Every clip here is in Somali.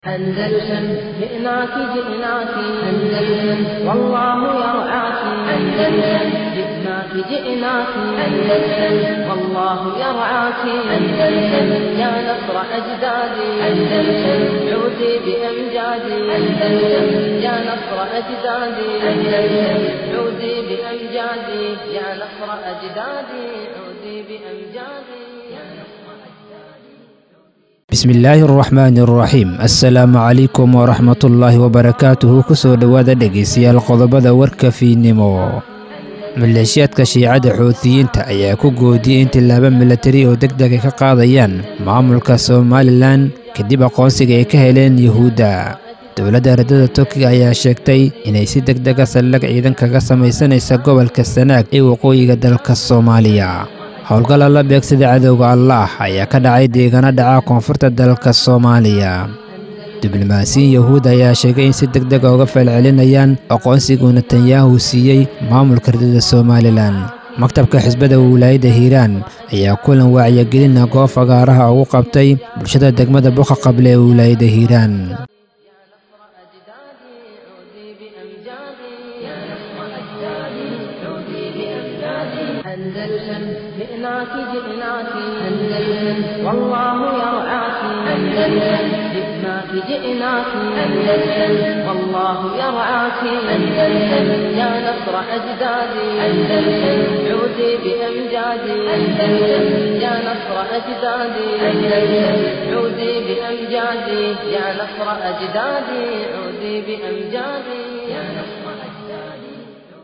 أندلسن جئناك جئناك أندلسن والله يرعاك أندلسن جئناك جئناك أندلسن والله يرعاك أندلسن يا نصر أجدادي أندلسن عودي بأمجادي أندلسن يا نصر أجدادي أندلسن عودي بأمجادي يا نصر أجدادي عودي بأمجادي يا نصر bismillaahi araxmaani araxiim assalaamu calaykum waraxmatullaahi wabarakaatuhu kusoo dhowaada dhegaystayaal qodobada warka fiidnimo maleeshiyaadka shiicada xuutiyiinta ayaa ku goodiyey in tillaabo milatari oo deg dega ka qaadayaan maamulka somalilan kadib aqoonsiga ay ka heleen yuhuudda dowladda ardada turkiga ayaa sheegtay inay si deg dega saldhig ciidan kaga samaysanaysa gobolka sanaag ee waqooyiga dalka soomaaliya howlgalla la beegsada cadowga allaah ayaa ka dhacay deegaano dhaca koonfurta dalka soomaaliya diblomaasiyin yahuud ayaa sheegay in si deg dega uga falcelinayaan aqoonsiguu netanyahu siiyey maamulka ardada somalilan maktabka xisbada wilaayadda hiiraan ayaa kulan wacyigelina goob fagaaraha ugu qabtay bulshada degmada buqa qable ee wilaayadda hiiraan أندلسن جئناك جئناك أندلسن والله يرعاك أندلسن جئناك جئناك أندلسن والله يرعاك أندلسن يا نصر أجدادي أندلسن عودي بأمجادي أندلسن يا نصر أجدادي أندلسن عودي بأمجادي يا نصر أجدادي عودي بأمجادي يا نصر أجدادي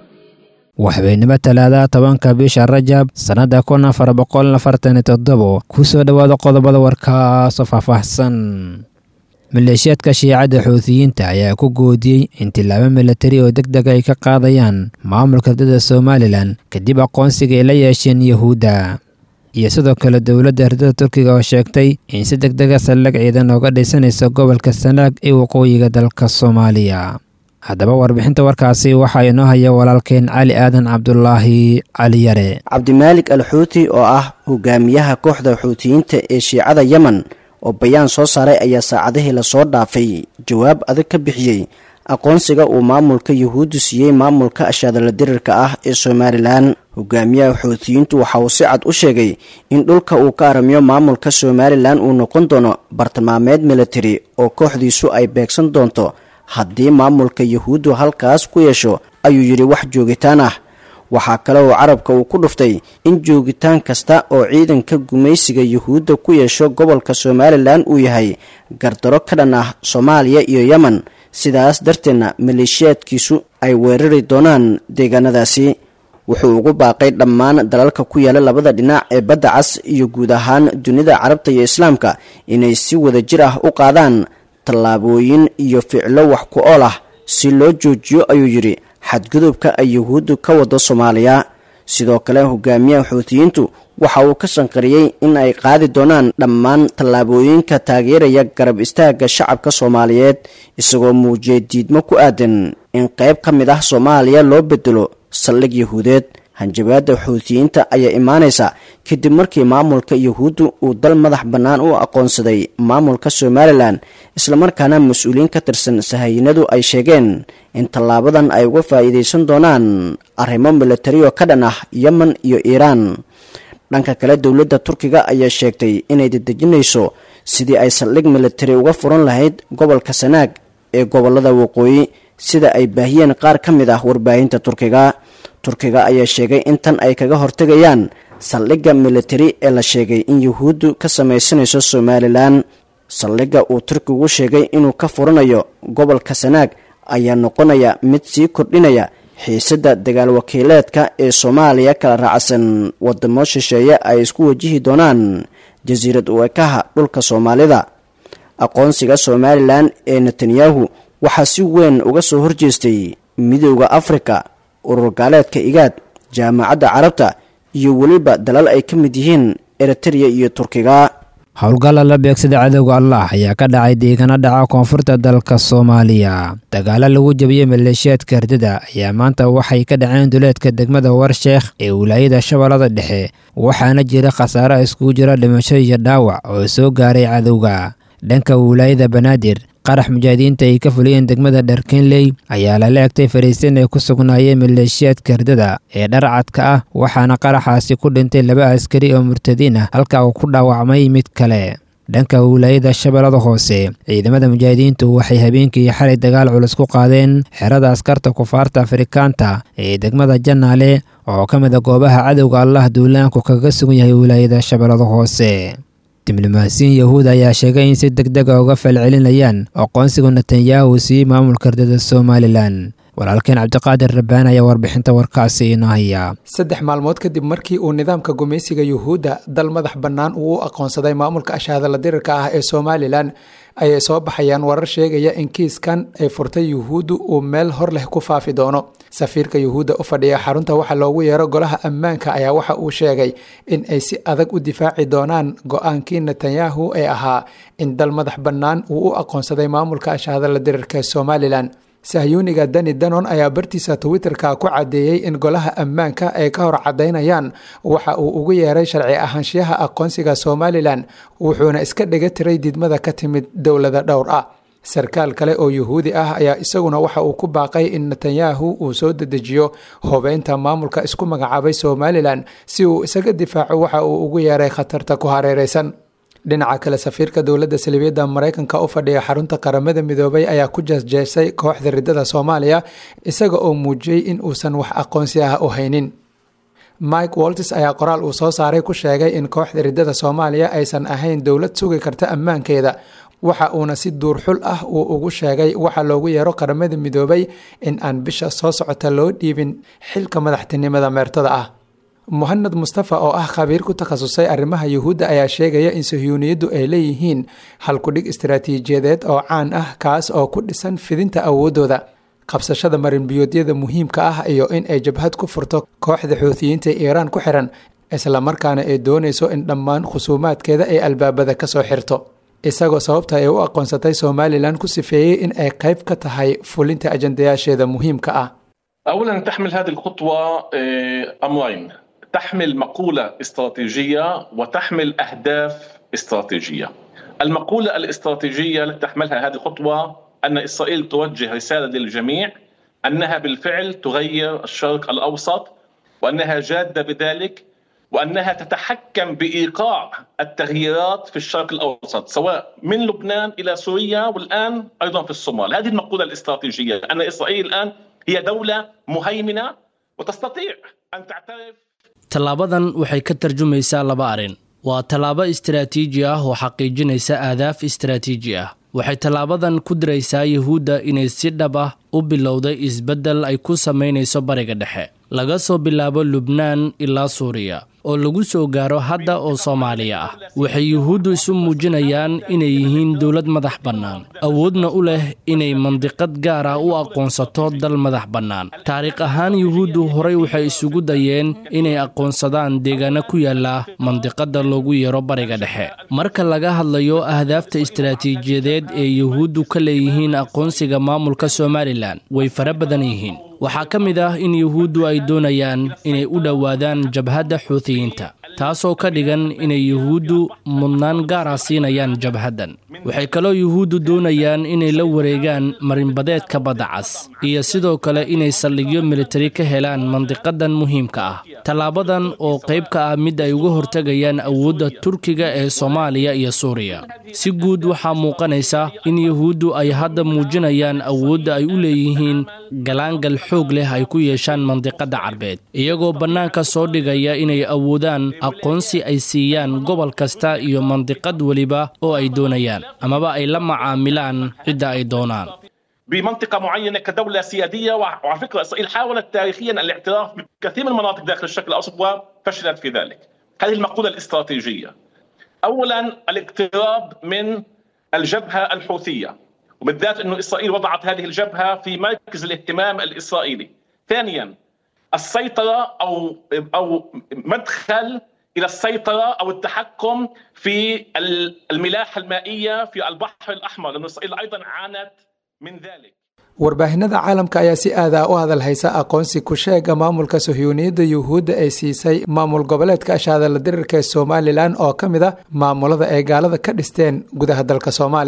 waxbaynimo talaada tobanka bisha rajab sannadda kun afar boqol afartan toddobo kusoo dhowaada qodobada warkaasoo faahfaahsan maleeshiyaadka shiicadda xuutiyiinta ayaa ku goodiyey in tillaabo milatari oo deg dega ay ka qaadayaan maamulka ardada somalilan kadib aqoonsiga ay la yeesheen yuhuudda iyo sidoo kale dowladda ardada turkiga oo sheegtay in si deg dega saldhig ciidan ooga dhisanaysa gobolka sanaag ee waqooyiga dalka soomaaliya haddaba warbixinta warkaasi waxaa inoo haya walaalkeen cali aadan cabdulaahi cali yare cabdimaalik al xuuti oo ah hogaamiyaha kooxda xuutiyiinta ee shiicada yemen oo bayaan soo saaray ayaa saacadihii lasoo dhaafay jawaab adag ka bixiyey aqoonsiga uu maamulka yuhuuddu siiyey maamulka ashaadala dirirka ah ee somalilan hogaamiyaha xuutiyiintu waxa uu si cad u sheegay in dhulka uu ka aramiyo maamulka somalilan uu noqon doono bartilmaameed militari oo kooxdiisu ay beegsan doonto haddii maamulka yuhuuddu halkaas ku yeesho ayuu yidhi wax joogitaan ah waxaa kale oo carabka uu ku dhuftay in joogitaan kasta oo ciidanka gumaysiga yuhuudda ku yeesho gobolka somalilan uu yahay gardaro ka dhan ah soomaaliya iyo yemen sidaas darteedna maleeshiyaadkiisu ay weerari doonaan deegaanadaasi wuxuu ugu baaqay dhammaan dalalka ku yaala labada dhinac ee badda cas iyo guud ahaan dunida carabta iyo islaamka inay si wada jir ah u qaadaan tallaabooyin iyo ficlo wax ku ool ah si loo joojiyo ayuu yidhi xadgudubka ay yuhuuddu ka wado soomaaliya sidoo kale hogaamiyaha xuutiyiintu waxa uu ka shanqariyey in ay qaadi doonaan dhammaan tallaabooyinka taageeraya garab istaagga shacabka soomaaliyeed isagoo muujiyay diidmo ku aadan in qayb ka mid ah soomaaliya loo bedelo saldhig yuhuudeed hanjabaadda xuutiyiinta ayaa imaanaysa kadib markii maamulka yuhuuddu uu dal madax bannaan u aqoonsaday maamulka somalilan islamarkaana mas-uuliyiin ka tirsan sahayinadu ay sheegeen in tallaabadan ay uga faa'iidaysan doonaan arrimo milatari oo ka dhan ah yemen iyo iiraan dhanka kale dowladda turkiga ayaa sheegtay inay dedejinayso sidii ay saldhig militari uga furan lahayd gobolka sanaag ee gobolada waqooyi sida ay baahiyeen qaar ka mid ah warbaahinta turkiga turkiga ayaa sheegay in tan ay kaga hortegayaan saldhigga militari ee la sheegay in yuhuuddu ka samaysanayso somalilan saldhigga uu turkigu sheegay inuu ka furanayo gobolka sanaag ayaa noqonaya mid sii kordhinaya xiisadda dagaal wakiileedka ee soomaaliya kala raacsan wadamo shisheeye ay isku wajihi doonaan jasiirad uekaha dhulka soomaalida aqoonsiga somalilan ee netanyahu waxaa si weyn uga soo horjeestay midooda afrika urur gaaleedka igaad jaamacadda carabta iyo weliba dalal ay ka mid yihiin eritreya iyo turkiga howlgalla la beegsada cadowga allah ayaa ka dhacay deegaano dhaca koonfurta dalka soomaaliya dagaalo lagu jabiyey maleeshiyaadka hardada ayaa maanta waxay ka dhaceen duleedka degmada warsheekh ee wilaayada shabeellada dhexe waxaana jira khasaare iskugu jira dhimasho iyo dhaawac oo soo gaaray cadowga dhanka wilaayada banaadir qarax mujaahidiinta ay ka fuliyeen degmada dharkenley ayaa lala egtay fariisin ay ku sugnaayeen maleeshiyaadka herdada ee dharcadka ah waxaana qaraxaasi ku dhintay laba askari oo murtadiin ah halka uu ku dhaawacmay mid kale dhanka wilaayada shabeellada hoose ciidamada mujaahidiintu waxay habeenkii xalay dagaal culus ku qaadeen xerada askarta kufaarta afrikaanta ee degmada janaale oo ka mid a goobaha cadowga allah duulaanku kaga sugan yahay wilaayada shabeellada hoose diblomaasiyin yahuud ayaa sheegay in si deg dega uga falcelinayaan aqoonsiga netanyahu siiyey maamulka herdada somalilan walaalkeen cabdiqaadir rabbaan ayaa warbixinta warkaasi inoo haya saddex maalmood kadib markii uu nidaamka gumaysiga yuhuudda dal madax bannaan uu u aqoonsaday maamulka ashaadala dirirka ah ee somalilan ayay soo baxayaan warar sheegaya in kiiskan ay furtay yuhuuddu uu meel hor leh ku faafi doono safiirka yuhuudda u fadhiya xarunta waxa loogu yeero golaha ammaanka ayaa waxa uu sheegay in ay si adag u difaaci doonaan go-aankii netanyahu ee ahaa in dal madax bannaan uu u aqoonsaday maamulka ashaadala dirirka ee somalilan sahyuuniga dani danon ayaa bartiisa twitterka ku caddeeyey in golaha ammaanka ay ka hor caddaynayaan waxa uu ugu yeeray sharci ahaanshiyaha aqoonsiga somalilan wuxuuna iska dhiga tiray didmada ka timid dowlada dhowr ah sarkaal kale oo yuhuudi ah ayaa isaguna waxa uu ku baaqay in netanyahu uu soo dedejiyo hubeynta maamulka isku magacaabay somalilan si uu isaga difaaco waxa uu ugu yeeray khatarta ku hareereysan dhinaca kale safiirka dowladda salibiyadda maraykanka u fadhiya xarunta qaramada midoobay ayaa ku jeesjeesay kooxda ridada soomaaliya isaga oo muujiyey in uusan wax aqoonsi ah u haynin mike woltis ayaa qoraal uu soo saaray ku sheegay in kooxda ridada soomaaliya aysan ahayn dowlad sugi karta ammaankeeda waxa uuna si duurxul ah uu ugu sheegay waxa loogu yeero qaramada midoobay in aan bisha soo socota loo dhiibin xilka madaxtinimada meertada ah muhanad mustafa oo ah khabiir ku takhasusay arrimaha yuhuudda ayaa sheegaya in sahyuuniyaddu ay leeyihiin halkudhig istaraatiijiyadeed oo caan ah kaas oo ku dhisan fidinta awooddooda qabsashada marinbiyoodyada muhiimka ah iyo in ay jabhad ku furto kooxda xuutiyiinta ee iiraan ku xiran islamarkaana ay doonayso in dhammaan khusuumaadkeeda ay albaabada ka soo xirto isagoo sababta ay u aqoonsatay somalilan ku sifeeyey in ay qayb ka tahay fulinta ajandayaasheeda muhiimka ah اولا تحمل هذه الخطوه امرين تحمل مقوله استراتيجيه وتحمل اهداف استراتيجيه. المقوله الاستراتيجيه التي تحملها هذه الخطوه ان اسرائيل توجه رساله للجميع انها بالفعل تغير الشرق الاوسط وانها جاده بذلك وانها تتحكم بايقاع التغييرات في الشرق الاوسط سواء من لبنان الى سوريا والان ايضا في الصومال، هذه المقوله الاستراتيجيه ان اسرائيل الان هي دوله مهيمنه وتستطيع ان تعترف tallaabadan waxay ka tarjumaysaa laba arrin waa tallaabo istaraatiiji ah oo xaqiijinaysa aadaaf istaraatiiji ah waxay tallaabadan ku diraysaa yuhuudda inay si dhab ah u bilowday isbeddel ay ku samaynayso bariga dhexe laga soo bilaabo lubnaan ilaa suuriya oo lagu soo gaaro hadda oo soomaaliya ah waxay yuhuuddu isu muujinayaan inay yihiin dowlad madax bannaan awoodna u leh inay mandiqad gaar ah u aqoonsato dal madax bannaan taariikh ahaan yuhuuddu horay waxay isugu dayeen inay aqoonsadaan deegaano ku yaala mandiqadda loogu yeero bariga dhexe marka laga hadlayo ahdaafta istaraatiijiyadeed ee yuhuuddu ka leeyihiin aqoonsiga maamulka somalilan way fara badan yihiin waxaa ka mid ah in yuhuuddu ay doonayaan inay u dhowaadaan jabhadda xuutiyiinta taasoo ka dhigan inay yuhuuddu mudnaan gaara siinayaan jabhaddan waxay kaloo yuhuuddu doonayaan inay la wareegaan marinbadeedka badda cas iyo sidoo kale inay saldhigyo militari ka helaan mandiqadan muhiimka ah tallaabadan oo qayb ka ah mid ay uga hortegayaan awoodda turkiga ee soomaaliya iyo suuriya si guud waxaa muuqanaysa in yuhuuddu ay hadda muujinayaan awoodda ay u leeyihiin galaangal xoog leh ay ku yeeshaan mandiqadda carbeed iyagoo bannaanka soo dhigaya inay awoodaan aqoonsi ay siiyaan gobol kasta iyo mandiqad weliba oo ay doonayaan amaba ay la macaamilaan cidda ay doonaan بمنطقة معينة كدولة سيادية وعلى فكرة إسرائيل حاولت تاريخيا الاعتراف بكثير من المناطق داخل الشرق الأوسط وفشلت في ذلك هذه المقولة الاستراتيجية أولا الاقتراب من الجبهة الحوثية وبالذات أنه إسرائيل وضعت هذه الجبهة في مركز الاهتمام الإسرائيلي ثانيا السيطرة أو أو مدخل الى السيطره او التحكم في الملاحه المائيه في البحر الاحمر لانه اسرائيل ايضا عانت من ذلك warbaahinada caalamka ayaa si aadaa u hadal haysa aqoonsi ku sheega maamulka suhyuuniyadda yuhuudda ay siisay maamul goboleedka ashaada la dirirka ee somalilan oo ka mid a maamulada ay gaalada ka dhisteen gudaha dalka soomaaliya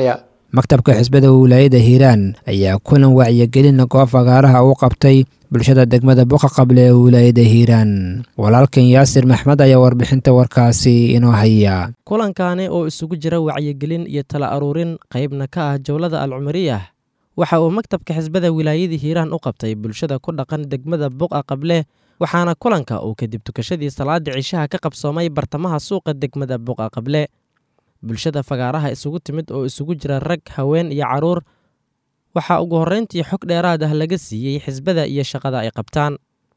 maktabka xisbada wilaayada hiiraan ayaa kulan wacyigelin goob fagaaraha u qabtay bulshada degmada buqa qable ee wilaayada hiiraan walaalkan yaasir maxmed ayaa warbixinta warkaasi inoo haya kulankaani oo isugu jira wacyigelin iyo tala aruurin qaybna ka ah jowlada alcumariyah waxa uu maktabka xisbada wilaayada hiiraan u qabtay bulshada ku dhaqan degmada buqa qable waxaana kulanka uu kadib tukashadii salaada cishaha ka qabsoomay bartamaha suuqa degmada buqa qable bulshada fagaaraha isugu timid oo isugu jira rag haween iyo caruur waxaa ugu horrayntii xog dheeraad ah laga siiyey xisbada iyo shaqada ay qabtaan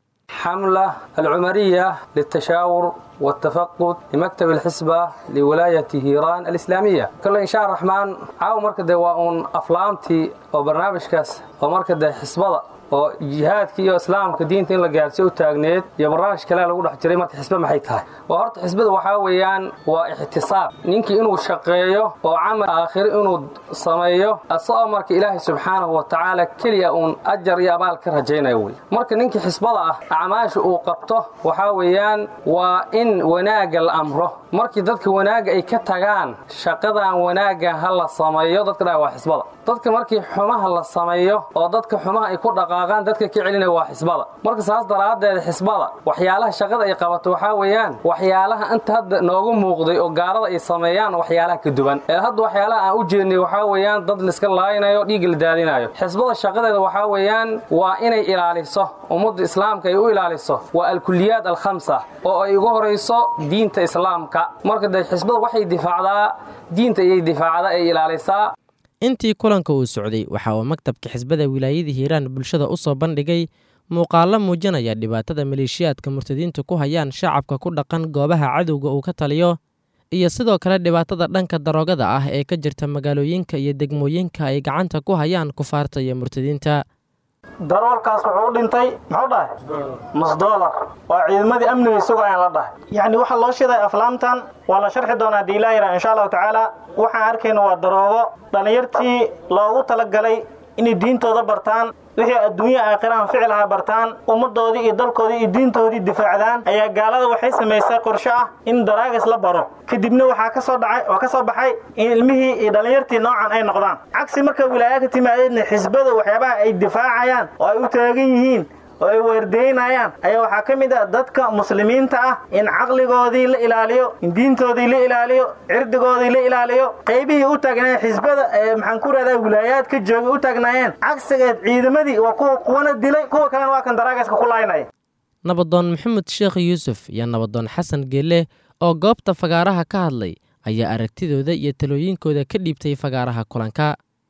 حملة العمرية للتشاور والتفقد لمكتب الحسبة لولاية هيران الإسلامية كل إن شاء الرحمن عاو مركز وأن أفلامتي وبرنامج كاس ومركز حسبة oo jihaadka iyo islaamka diinta in la gaarsiyo u taagneed iyo barnaamij kale lagu dhex jiray marka xisbe maxay tahay waa horta xisbada waxaa weeyaan waa ixtisaab ninkii inuu shaqeeyo oo camal aakhiro inuu sameeyo asagoo marka ilaahay subxaanahu wa tacaala keliya uun ajar iyo abaal ka rajaynayo wey marka ninkii xisbada ah acmaasha uu qabto waxaa weeyaan waa in wanaagga la amro markii dadka wanaagga ay ka tagaan shaqadan wanaagga ha la sameeyo dadka dhaa waa xisbada dadka markii xumaha la sameeyo oo dadka xumaha ay ku dhaqaaqaan dadka ka celinaya waa xisbada marka saas daraaddeed xisbada waxyaalaha shaqada ay qabato waxaa weeyaan waxyaalaha inta hadda noogu muuqday oo gaalada ay sameeyaan waxyaalaha ka duwan ee hadda waxyaalaha aan u jeednay waxaa weeyaan dad laiska laaynayo dhiig la daadinayo xisbada shaqadeeda waxaa weeyaan waa inay ilaaliso ummadda islaamka ay u ilaaliso waa alkuliyaad alkhamsa oo ay ugu horayso diinta islaamka marka dee xisbada waxay difaacdaa diinta ayay difaacdaa ay ilaalisaa intii kulanka uu socday waxa uu maktabka xisbada wilaayada hiiraan bulshada u soo bandhigay muuqaallo muujinaya dhibaatada maleeshiyaadka murtadiintu ku hayaan shacabka ku dhaqan goobaha cadowga uu ka taliyo iyo sidoo kale dhibaatada dhanka daroogada ah ee ka jirta magaalooyinka iyo degmooyinka ay gacanta ku hayaan kufaarta iyo murtadiinta daroolkaas wuxuu u dhintay muxuu dhahay nus doolar waa ciidamadii amniga isagoo aan la dhahay yacni waxaa loo shiday aflaamtan waa la sharxi doonaa haddii ilaa yara insha allahu tacaala waxaan arkayna waa daroogo dhallinyartii loogu talagalay inay diintooda bartaan wixii adduunya aakhirahan ficilha bartaan ummaddoodii iyo dalkoodii iyo diintoodii difaacdaan ayaa gaalada waxay samaysay qorsho ah in daraagas la baro kadibna waxaa ka soo dhacay oo ka soo baxay in ilmihii iyo dhallinyartii noocan ay noqdaan cagsi marka wilaaya ka timaadeedna xisbada waxyaabaha ay difaacayaan oo ay u taagan yihiin oo ay weerdeynayaan ayaa waxaa ka mid ah dadka muslimiinta ah in caqligoodii la ilaaliyo in diintoodii la ilaaliyo cirdigoodii la ilaaliyo qaybihii u taagnaayeen xisbada ee maxaan ku rahdaa wilaayaadka joogay u taagnaayeen cagsigeed ciidamadii waa kuwa kuwana dilay kuwa kalena waa kan daraagaska ku laynaya nabadoon maxamed sheekh yuusuf iyo nabadoon xasan geelle oo goobta fagaaraha ka hadlay ayaa aragtidooda iyo talooyinkooda ka dhiibtay fagaaraha kulanka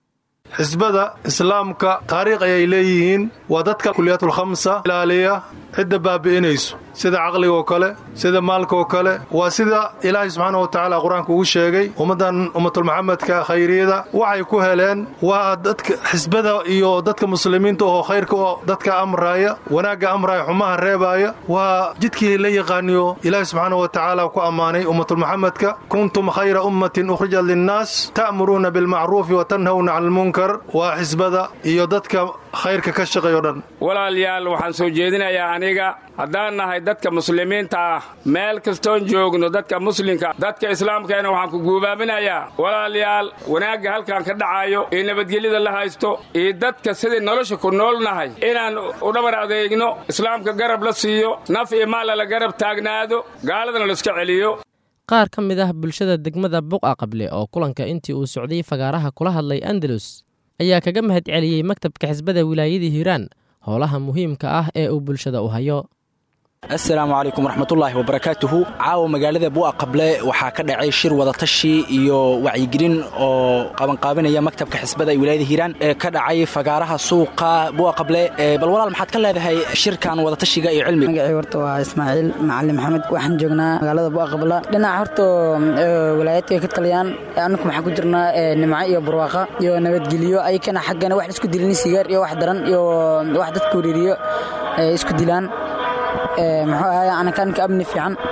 xisbada islaamka taariikh ayay leeyihiin waa dadka kuliyaatul-khamsa ilaaliya cidda baabi'inayso sida caqligoo kale sida maalkaoo kale waa sida ilaahay subxaana wa tacaala qur-aanka ugu sheegay ummaddan ummatulmaxamedka khayriyada waxay ku heleen waa dadka xisbada iyo dadka muslimiinta oo khayrka oo dadka amraaya wanaagga amraaya xumaha reebaaya waa jidkii la yaqaaniyo ilaahay subxaana wa tacaala ku ammaanay ummatulmaxamedka kuntum khayra ummatin ukhrijat linnaas ta'muruuna bilmacruufi wa tanhawna cala almunkar waa xisbada iyo dadka khayrka ka shaqeeyo dhan walaalayaal waxaan soo jeedinayaa aniga haddaan nahay dadka muslimiinta ah meel kastoon joogno dadka muslimka dadka islaamkeena waxaan ku guubaaminayaa walaalayaal wanaagga halkan ka dhacayo iyo nabadgelyada la haysto iyo dadka sidai nolosha ku nool nahay inaan u dhabar adeegno islaamka garab la siiyo naf iyo maalla la garab taagnaado gaaladana la iska celiyo qaar ka mid ah bulshada degmada buqa qable oo kulanka intii uu socday fagaaraha kula hadlay andalus ayaa kaga mahad celiyey maktabka xisbada wilaayada hiiraan howlaha muhiimka ah ee uu bulshada u hayo assalaamu calaykum waraxmatullaahi wabarakaatuhu caawa magaalada bu'a qable waxaa ka dhacay shir wadatashi iyo wacyigelin oo qabanqaabinaya maktabka xisbada ee wilaayada hiiraan ee ka dhacay fagaaraha suuqa bu'a qable bal walaal maxaad ka leedahay shirkan wadatashiga iyo cilmiga magacii horta waa ismaaciil macalin maxamed waxaan joognaa magaalada bu'a qabla dhinaca horta wilaayadka ka taliyaan annaku maxaan ku jirnaa nimco iyo barwaaqa iyo nabadgelyo ayakana xaggana wax isku dilin sigaar iyo wax daran iyo wax dadka wariiriyo isku dilaan muxuu ahay anakanka amni fiican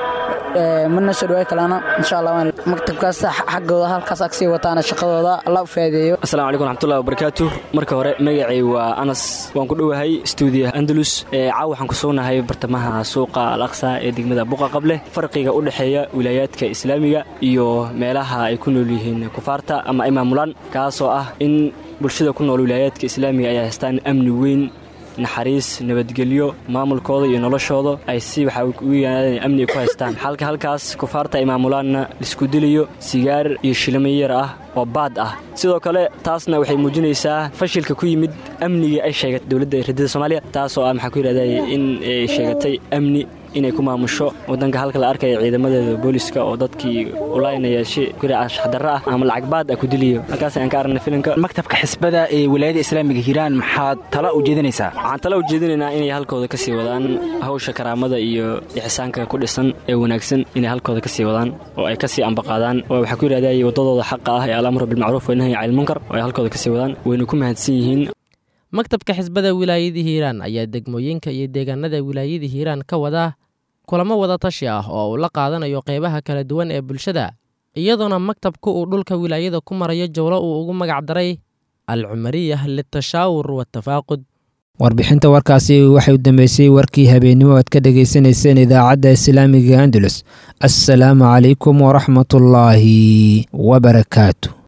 mana soo dhawaay kalaana insha allah maktabkaas xaggooda halkaas agsii wataana shaqadooda allah u faa'iideeyo asalaamu calaykum raxmatullahi wabarakaatu marka hore magacay waa anas waan ku dhowahay stuudiyaha andalus caaw waxaan ku sugnahay bartamaha suuqa al aqsa ee degmada buqa qable farqiga u dhexeeya wilaayaadka islaamiga iyo meelaha ay ku nool yihiin kufaarta ama ay maamulaan kaasoo ah in bulshada ku nool wilaayaadka islaamiga ay haystaan amni weyn naxariis nabadgelyo maamulkooda iyo noloshooda ay si waxa ugu yimaadeen amni ku haystaan halka halkaas kufaarta ay maamulaanna laisku diliyo sigaar iyo shilimo yar ah oo baad ah sidoo kale taasna waxay muujinaysaa fashilka ku yimid amnigii ay sheegatay dowladda radida soomaaliya taasoo ah maxaa ku yidhahday in ay sheegatay amni inay ku maamusho wadanka halka la arkaya ciidamadeeda booliska oo dadkii ulaynaya shi ashxdarra ah ama lacag baad ah ku diliyo halkaas ayaan ka aragnay filimka maktabka xisbada ee wilaayada islaamiga hiiraan maxaad tala u jeedinaysaa waxaan tala u jeedinaynaa inay halkooda ka sii wadaan hawsha karaamada iyo ixsaanka ku dhisan ee wanaagsan inay halkooda ka sii wadaan oo ay ka sii ambaqaadaan oo waxaa ku yidhahday waddadooda xaqa ah ee alamru bilmacruuf wanahyi cani lmunkar oo ay halkooda ka sii wadaan wayna ku mahadsan yihiin maktabka xisbada wilaayada hiiraan ayaa degmooyinka iyo deegaanada wilaayada hiiraan ka wadaa kulamo wada tashi ah oo uu la qaadanayo qeybaha kala duwan ee bulshada iyadoona maktabku uu dhulka wilaayada ku marayo jowlo uu ugu magac daray al cumariyah litashaawur watafaaqud warbixinta warkaasi waxay u dambeysay warkii habeennimo aad ka dhagaysanayseen idaacadda islaamiga andalus assalaamu calaykum waraxmatullaahi wabarakaatu